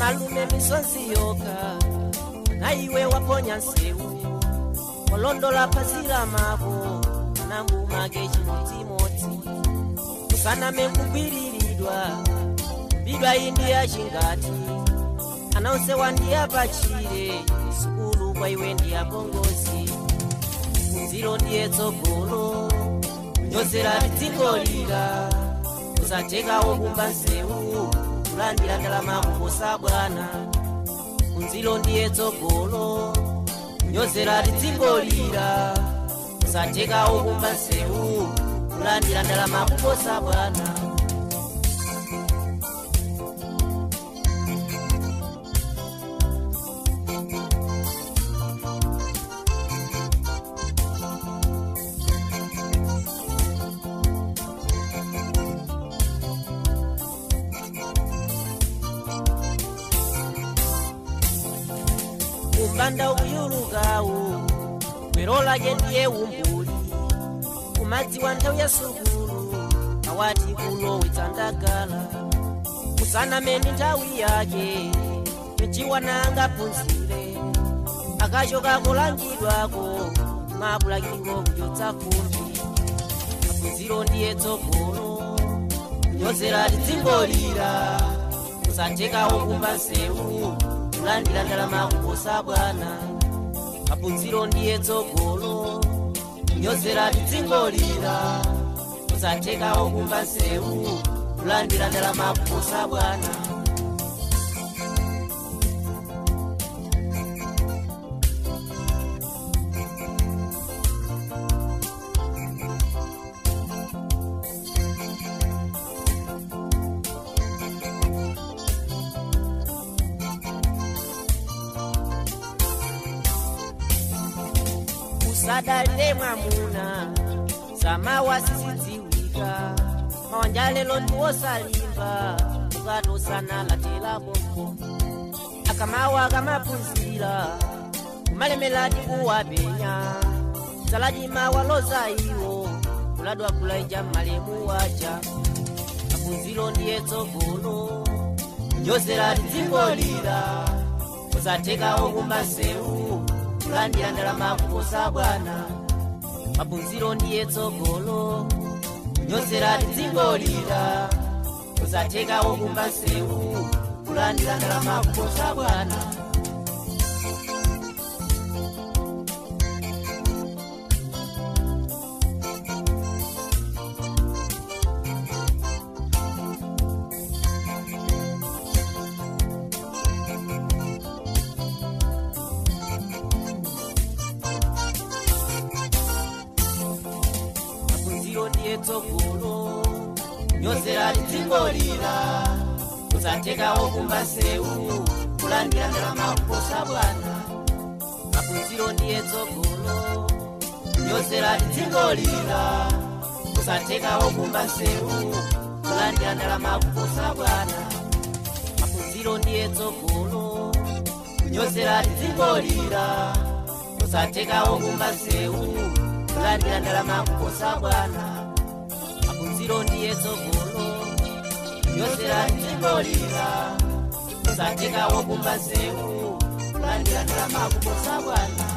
malume misonzi yoka na iwe waponya nsewu walondola pazila mako nambumage chimodzimodzi kusaname kugwiriridwa bidwa indiya chingati anaonse wandiya pachire sukulu kwa iwe ndiya pongozi kunziro ndiye tsogolo kunyozera tidzingolira kusatekawo kumba nsewu kulandira ndalama kuposa bwana kunziro ndiye tsogolo kunyozera tidzingolira kusatekawo kumba nsewu kulandira ndalama kuposa bwana kumbanda uyulukawu gwero lake ndiye umbuli kumadziwa nthawi ya sukulu awati kulowetsa ndagala kusanameni nthawi yake pechiwana phunzire akachoka kulangidwako mabulakingo kuchotsa fumbi maphunziro ndiye tsogolo kunyozera tidzingolira kusatekawo kumba nsewu kulandira ndalama kuposa bwana maphunziro ndiye tsogolo kunyozera tidzingolira kusatekawo kumba nsewu kulandira ndalama kuposa bwana usadalire mwamuna samawa sisidziwika mawanja lelo ndiwosalimba ukatosana latela bombo akamawa kamaphunzira kumalemeladi kuwapenya saladima waloza iwo kuladwa kulaija malemu waja maphunziro ndiye tsogolo nyozera tidzingolira kusatekawo kumba nsewu kulandira ndalama kuposa bwana maphunziro ndiye tsogolo nyozera tidzingolira kusatekawo kumba nsewu kulandira ndalama kuposa bwana maphunziro ndiye tsogolo nyozera tidzingolira kusatekawo kumba nsewu kulandira ndalama kuposa bwana maphunziro ndiye tsogolo nyozera tidzingolira kusatekawo kumba nsewu kulandira ndalama kuposa bwana maphunziro ndiye tsogolo kunyozera tidzingolira kusatekawo kumba nsewu kulandira ndalama kuposa bwana maphunziro ndiye tsogolo nyozera tidzingolira kusatekawo kumba nsewu kulandira ndalama kuposa bwana